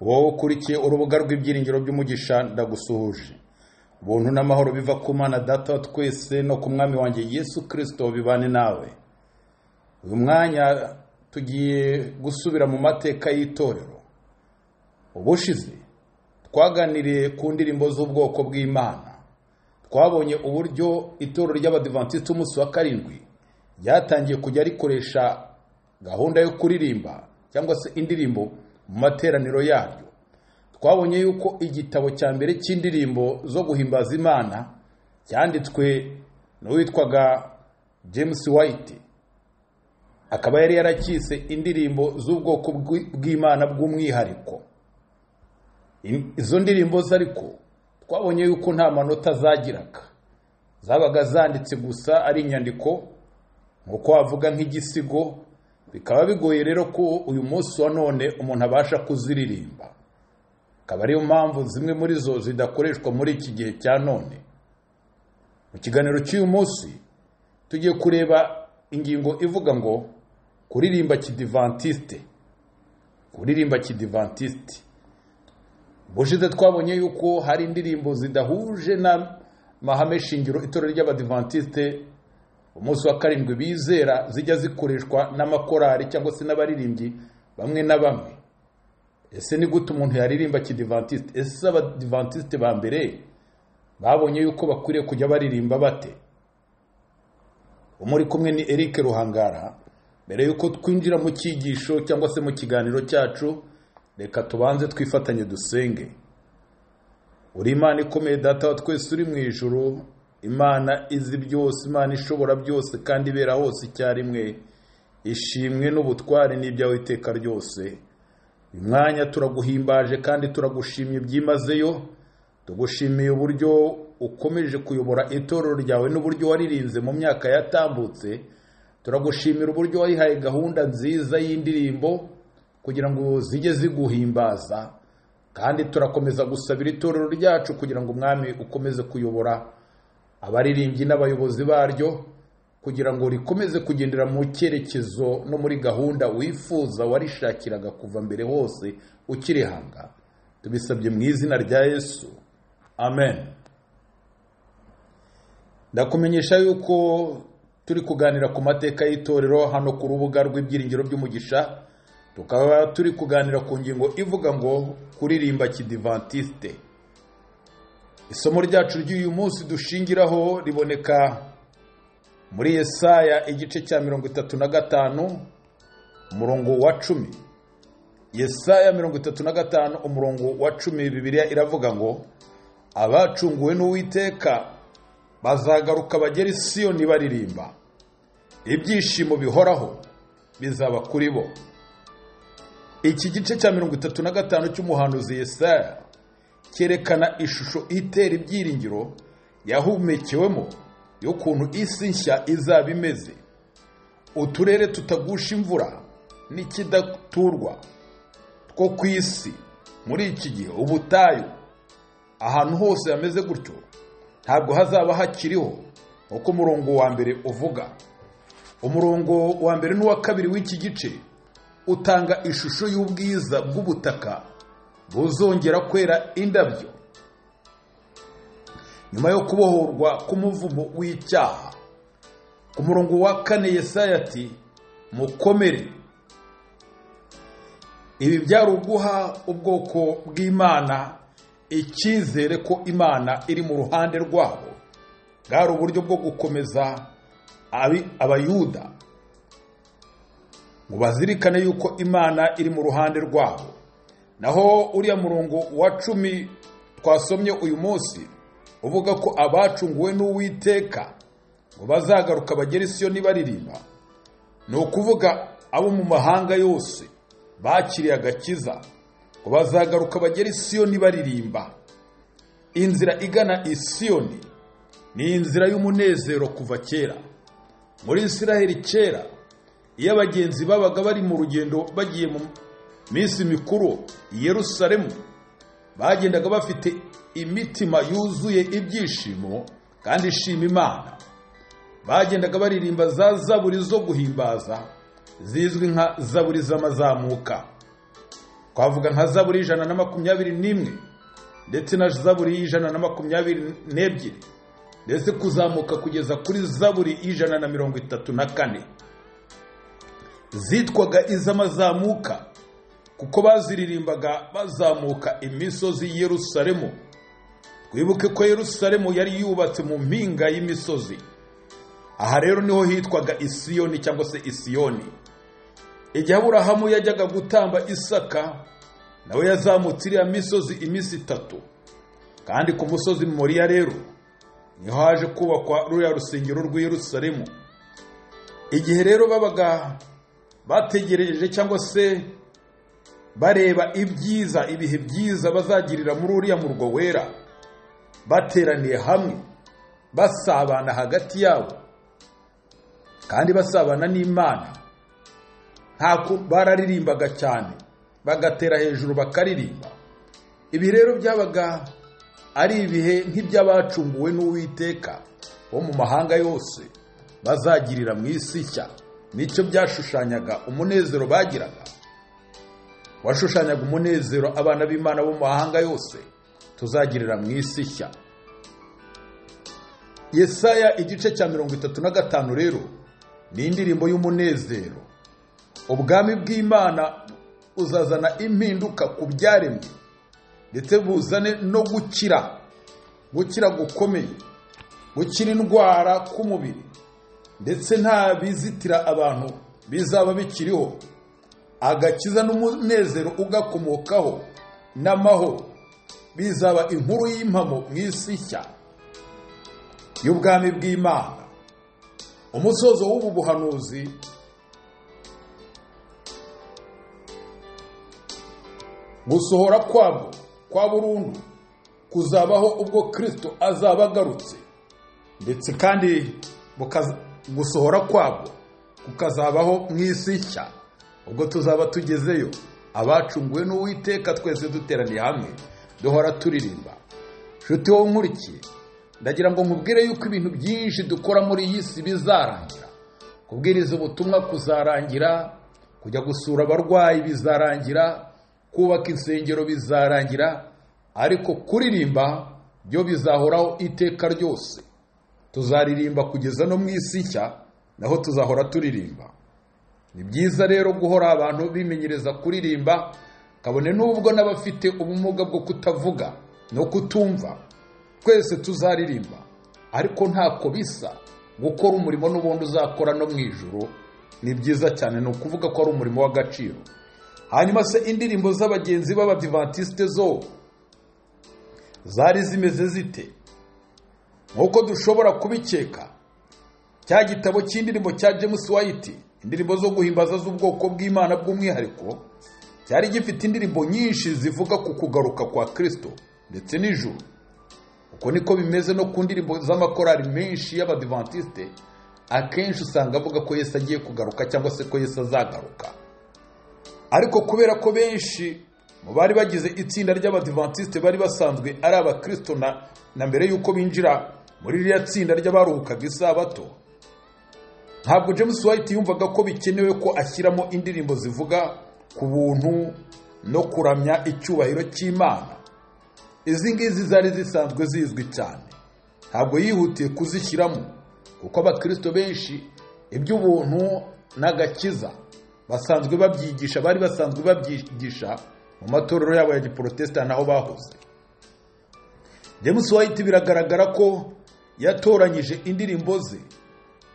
wowe ukurikiye urubuga rw'ibyiringiro by'umugisha ndagusuhuje ubuntu n'amahoro biva ku mana data wa twese no ku mwami wanjye yesu kirisito bibane nawe uyu mwanya tugiye gusubira mu mateka y'itorero ubushize twaganiriye ku ndirimbo z'ubwoko bw'imana twabonye uburyo itorero ry'abadivantisiti umunsi wa karindwi ryatangiye kujya rikoresha gahunda yo kuririmba cyangwa se indirimbo mu materaniro yaryo twabonye yuko igitabo cya mbere cy'indirimbo zo guhimbaza imana cyanditswe n'uwitwaga james white akaba yari yarakise indirimbo z'ubwoko bw'imana bw'umwihariko izo ndirimbo ze ariko twabonye yuko nta manota zagiraga zabaga zanditse gusa ari inyandiko nk'uko wavuga nk'igisigo bikaba bigoye rero ko uyu munsi wa none umuntu abasha kuziririmba akaba ariyo mpamvu zimwe muri zo zidakoreshwa muri iki gihe cya none mu kiganiro cy'uyu munsi tugiye kureba ingingo ivuga ngo kuririmba kidivantisite kuririmba kidivantisite bushize twabonye yuko hari indirimbo zidahuje n'amahame shingiro itorero ry'abadivantisite umunsi wa karindwi bizera zijya zikoreshwa n'amakorari cyangwa se n'abaririmbyi bamwe na bamwe ese ni gute umuntu yaririmba kidivantisite ese abadivantisite ba mbere babonye yuko bakwiriye kujya baririmba bate umuri kumwe ni eric ruhangara mbere y'uko twinjira mu cyigisho cyangwa se mu kiganiro cyacu reka tubanze twifatanye dusenge uri imana ikomeye data wa twese uri mu ijoro imana izi byose imana ishobora byose kandi ibera hose icyarimwe ishimwe n'ubutware n'ibyawe iteka ryose uyu mwanya turaguhimbaje kandi turagushimye byimazeyo tugushimiye uburyo ukomeje kuyobora itorero ryawe n'uburyo waririnze mu myaka yatambutse turagushimira uburyo wayihaye gahunda nziza y'indirimbo kugira ngo zijye ziguhimbaza kandi turakomeza gusabira itorero ryacu kugira ngo umwami ukomeze kuyobora abaririmbyi n'abayobozi baryo kugira ngo rikomeze kugendera mu cyerekezo no muri gahunda wifuza warishakiraga kuva mbere hose ukirihanga tubisabye mu izina rya yesu amen ndakumenyesha yuko turi kuganira ku mateka y'itorero hano ku rubuga rw'ibyiringiro by'umugisha tukaba turi kuganira ku ngingo ivuga ngo kuririmba kidivantisite isomo ryacu ry'uyu munsi dushingiraho riboneka muri yesaya igice cya mirongo itatu na gatanu umurongo wa cumi yesaya mirongo itatu na gatanu umurongo wa cumi bibiriya iravuga ngo abacunguwe n'uwiteka bazagaruka bagera isiyoni baririmba ibyishimo bihoraho bizaba kuri bo iki gice cya mirongo itatu na gatanu cy'umuhanuzi yesaya cyerekana ishusho itera ibyiringiro yahumekewemo y'ukuntu isi nshya izaba imeze uturere tutagusha imvura n'ikidaturwa two ku isi muri iki gihe ubutayu ahantu hose hameze gutyo ntabwo hazaba hakiriho nk'uko umurongo wa mbere uvuga umurongo wa mbere n'uwa kabiri w'iki gice utanga ishusho y'ubwiza bw'ubutaka buzongera kwera indabyo nyuma yo kubohorwa k'umuvumo w'icyaha ku murongo wa kane yesaya ati mukomere ibi byari uguha ubwoko bw'imana icyizere ko imana iri mu ruhande rwabo bwari uburyo bwo gukomeza abayuda ngo bazirikane yuko imana iri mu ruhande rwabo naho uriya murongo wa cumi twasomye uyu munsi uvuga ko abacunguwe n'uwiteka ngo bazagaruka bagere isiyo nibaririmba ni ukuvuga abo mu mahanga yose bakiriye agakiza ngo bazagaruka bagere isiyo nibaririmba inzira igana isiyoni ni inzira y'umunezero kuva kera muri israheli kera iyo abagenzi babaga bari mu rugendo bagiye mu minsi mikuru i yerusalemu bagendaga bafite imitima yuzuye ibyishimo kandi ishima imana bagendaga baririmba za zaburi zo guhimbaza zizwi nka zaburi z'amazamuka twavuga nka zaburi y'ijana na makumyabiri n'imwe ndetse na zaburi y'ijana na makumyabiri n'ebyiri ndetse kuzamuka kugeza kuri zaburi y'ijana na mirongo itatu na kane zitwaga iz'amazamuka kuko baziririmbaga bazamuka imisozi y'i yerusalemu twibuke ko yerusalemu yari yubatse mu mpinga y'imisozi aha rero niho hitwaga isiyoni cyangwa se isiyoni igihe aburahamu yajyaga gutamba isaka nawe yazamutse iriya misozi iminsi itatu kandi ku musozi muriya rero niho haje kubakwa ruriya rusengero rw'i Yerusalemu igihe rero babaga bategereje cyangwa se bareba ibyiza ibihe byiza bazagirira muri uriya murwa wera bateraniye hamwe basabana hagati yabo kandi basabana n'imana ntako bararirimbaga cyane bagatera hejuru bakaririmba ibi rero byabaga ari ibihe nk'iby'abacunguwe n'uwiteka bo mu mahanga yose bazagirira mu isi nshya nicyo byashushanyaga umunezero bagiraga washushanyaga umunezero abana b'imana bo mu mahanga yose tuzagirira mu isi nshya yesaya igice cya mirongo itatu na gatanu rero ni indirimbo y'umunezero ubwami bw'imana buzazana impinduka ku byaremwe ndetse buzane no gukira gukira gukomeye gukira indwara k'umubiri ndetse nta bizitira abantu bizaba bikiriho agakiza n'umunezero ugakomokaho n'amahoro bizaba inkuru y'impamo mu isi nshya y'ubwami bw'imana umusozo w'ubu buhanuzi gusohora kwabwo kwa burundu kuzabaho ubwo kirisito azaba agarutse ndetse kandi gusohora kwabwo kukazabaho mu isi nshya ubwo tuzaba tugezeyo abacunguwe n'uwiteka twese duteraniye hamwe duhora turirimba nshuti wowe nkurikiye ndagira ngo nkubwire yuko ibintu byinshi dukora muri iyi si bizarangira kubwiriza ubutumwa kuzarangira kujya gusura abarwayi bizarangira kubaka insengero bizarangira ariko kuririmba byo bizahoraho iteka ryose tuzaririmba kugeza no mu isi nshya naho tuzahora turirimba ni byiza rero guhora abantu bimenyereza kuririmba kabone n'ubwo n'abafite ubumuga bwo kutavuga no kutumva twese tuzaririmba ariko ntako bisa gukora umurimo n'ubundi uzakora no mu ijoro ni byiza cyane ni ukuvuga ko ari umurimo w'agaciro hanyuma se indirimbo z'abagenzi b'abadivantisite zo zari zimeze zite nk'uko dushobora kubikeka cya gitabo cy'indirimbo cya james white indirimbo zo guhimbaza z'ubwoko bw'imana bw'umwihariko cyari gifite indirimbo nyinshi zivuga ku kugaruka kwa kirisito ndetse n'ijuru uko niko bimeze no ku ndirimbo z'amakorari menshi y'abadivantisite akenshi usanga avuga ko yesu agiye kugaruka cyangwa se ko yesu azagaruka ariko kubera ko benshi mu bari bagize itsinda ry'abadivantisite bari basanzwe ari abakirisito na mbere y'uko binjira muri ririya tsinda ry'abaruhukaga isabato ntabwo james white yumvaga ko bikenewe ko ashyiramo indirimbo zivuga ku buntu no kuramya icyubahiro cy'imana izi ngizi zari zisanzwe zizwi cyane ntabwo yihutiye kuzishyiramo kuko abakirisito benshi iby'ubuntu n'agakiza basanzwe babyigisha bari basanzwe babyigisha mu matorero yabo ya giporotesita naho bahoze james white biragaragara ko yatoranyije indirimbo ze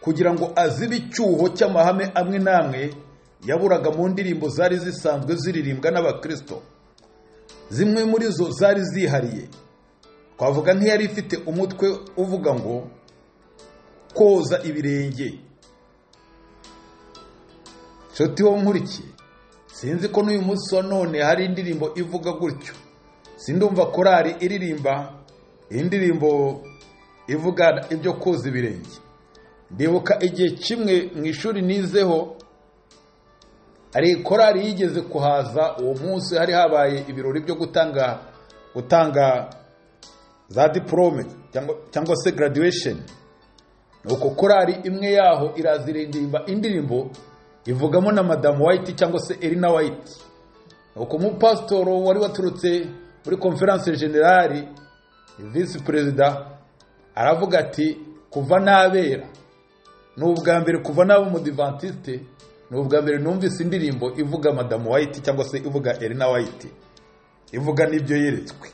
kugira ngo azibe icyuho cy'amahame amwe n'amwe yaburaga mu ndirimbo zari zisanzwe ziririmbwa n'abakirisito zimwe muri zo zari zihariye twavuga nk'iyari ifite umutwe uvuga ngo koza ibirenge nshuti wo nkurikiye sinzi ko n'uyu munsi wa none hari indirimbo ivuga gutyo sindumva korari iririmba indirimbo ivuga ibyo koza ibirenge ndibuka igihe kimwe mu ishuri nizeho hari korari yigeze kuhaza uwo munsi hari habaye ibirori byo gutanga gutanga za diporome cyangwa se graduation nuko korari imwe yaho iraziririmba indirimbo ivugamo na madamu wayiti cyangwa se erina wayiti uko umupasitoro wari waturutse muri konferanse generali visi perezida aravuga ati kuva nabera ni ubwa mbere kuva naba umudivantisite ni ubwa mbere numvise indirimbo ivuga madamu wayiti cyangwa se ivuga erina wayiti ivuga n'ibyo yeretswe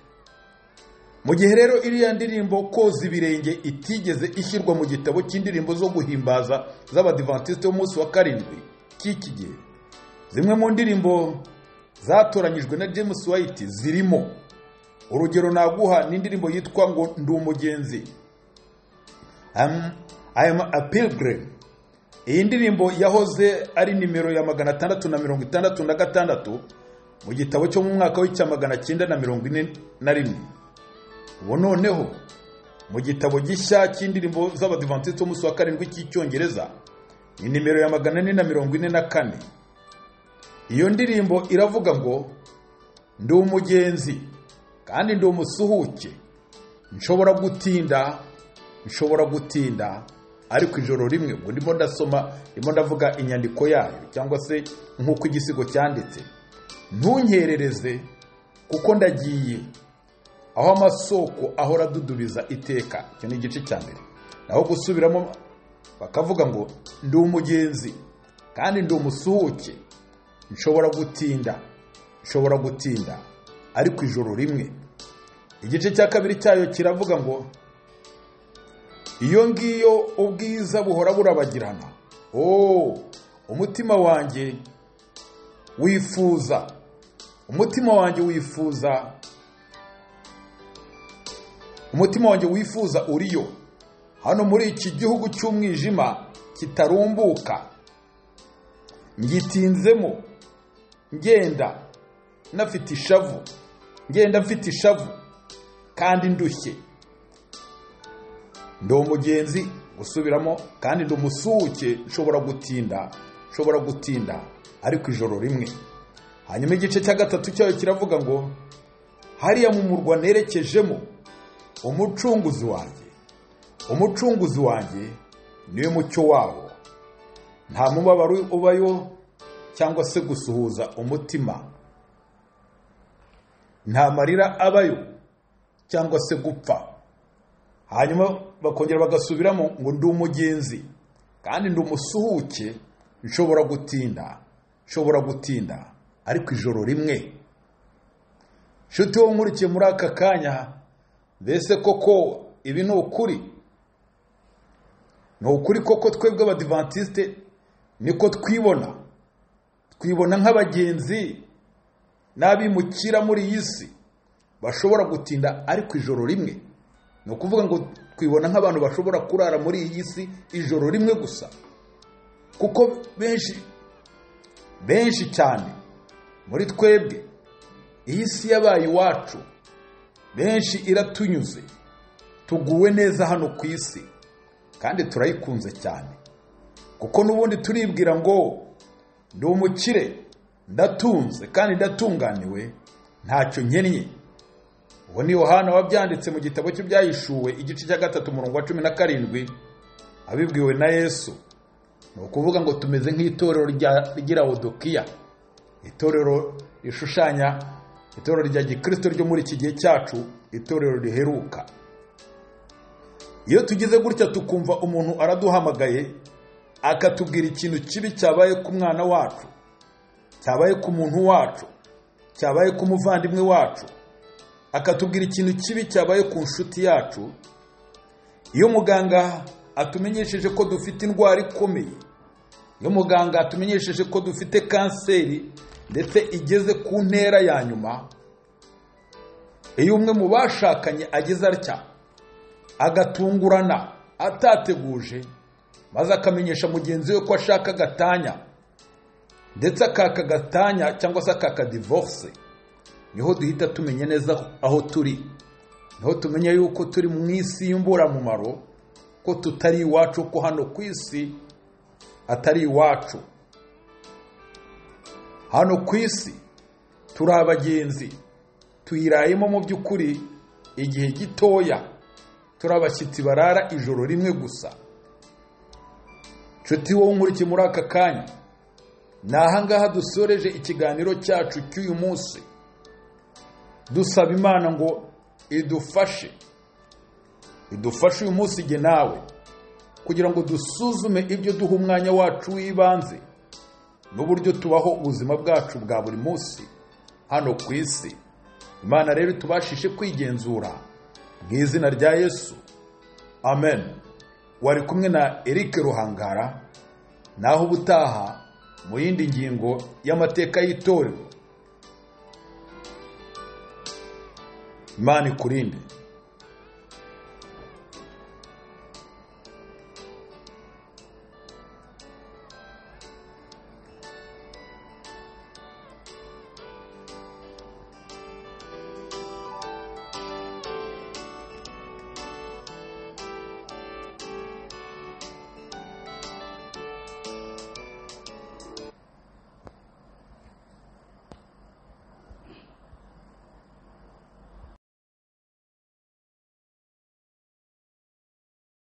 mu gihe rero iriya ndirimbo koza ibirenge itigeze ishyirwa mu gitabo cy'indirimbo zo guhimbaza z'abadivantisite b'umunsi wa karindwi cy'iki gihe zimwe mu ndirimbo zatoranyijwe na james white zirimo urugero naguha n'indirimbo yitwa ngo ndi umugenzi I'm- I am a pilgrim iyi ndirimbo yahoze ari nimero ya magana atandatu na mirongo itandatu na gatandatu mu gitabo cyo mu mwaka w'icya magana cyenda na mirongo ine na rimwe ubu noneho mu gitabo gishya cy'indirimbo z'abadivantisite b'umunsi wa karindwi cy'icyongereza ni nimero ya magana ane na mirongo ine na kane iyo ndirimbo iravuga ngo ndi umugenzi kandi ndi umusuhuke nshobora gutinda nshobora gutinda ariko ijoro rimwe ubwo ndimo ndasoma ndimo ndavuga inyandiko yayo cyangwa se nk'uko igisigo cyanditse ntunyerereze kuko ndagiye aho amasoko ahora adudubiza iteka icyo ni igice cya mbere naho gusubiramo bakavuga ngo ndi umugenzi kandi ndi umusuhuke nshobora gutinda nshobora gutinda ariko ijoro rimwe igice cya kabiri cyayo kiravuga ngo iyo ngiyo ubwiza buhora burabagirana oh umutima wanjye wifuza umutima wanjye wifuza umutima wanjye wifuza uriyo hano muri iki gihugu cy'umwijima kitarumbuka ngitinzemo ngenda nafite ishavu ngenda mfite ishavu kandi ndushye ndi umugenzi usubiramo kandi ndi umusuhuke nshobora gutinda nshobora gutinda ariko ijoro rimwe hanyuma igice cya gatatu cyayo kiravuga ngo hariya mu murwa nerekejemo umucunguzi wanjye umucunguzi wanjye niwe mucyo wawo nta mubabaro ubayo cyangwa se gusuhuza umutima nta marira abayo cyangwa se gupfa hanyuma bakongera bagasubiramo ngo ndi umugenzi kandi ndi umusuhuke nshobora gutinda nshobora gutinda ariko ijoro rimwe nshuti wo nkurikiye muri aka kanya mbese koko ibi ni ukuri ni ukuri koko twebwe abadivantisite niko twibona twibona nk'abagenzi n'abimukira muri iyi si bashobora gutinda ariko ijoro rimwe ni ukuvuga ngo twibona nk'abantu bashobora kurara muri iyi si ijoro rimwe gusa kuko benshi benshi cyane muri twebwe iyi si yabaye iwacu benshi iratunyuze tuguwe neza hano ku isi kandi turayikunze cyane kuko n'ubundi turibwira ngo ndi umukire ndatunze kandi ndatunganiwe ntacyo nkennye uwo ni yohana wabyanditse mu gitabo cye byahishuwe igice cya gatatu umurongo wa cumi na karindwi abibwiwe na yesu ni ukuvuga ngo tumeze nk'itorero rya- ry'ilawodokiya itorero rishushanya itorero rya gikristo ryo muri iki gihe cyacu itorero riheruka iyo tugize gutya tukumva umuntu araduhamagaye akatubwira ikintu kibi cyabaye ku mwana wacu cyabaye ku muntu wacu cyabaye ku muvandimwe wacu akatubwira ikintu kibi cyabaye ku nshuti yacu iyo muganga atumenyesheje ko dufite indwara ikomeye iyo muganga atumenyesheje ko dufite kanseri ndetse igeze ku ntera ya nyuma iyo umwe mu bashakanye ageze atya agatungurana atateguje maze akamenyesha mugenzi we ko ashaka agatanya ndetse akaka agatanya cyangwa se akaka divorce niho duhita tumenya neza aho turi niho tumenya yuko turi mu isi y'imburamumaro ko tutari iwacu ko hano ku isi atari iwacu hano ku isi turi abagenzi tuyirayemo mu by'ukuri igihe gitoya turi abashyitsi barara ijoro rimwe gusa nshuti wowe nkurikiye muri aka kanya ni ahangaha dusoreje ikiganiro cyacu cy'uyu munsi dusaba imana ngo idufashe idufashe uyu munsi igihe nawe kugira ngo dusuzume ibyo duha umwanya wacu w'ibanze n'uburyo tubaho ubuzima bwacu bwa buri munsi hano ku isi imana rero tubashishe kwigenzura mu izina rya yesu amen wari kumwe na eric ruhangara naho ubutaha mu yindi ngingo y'amateka y'itorero imana ikurinde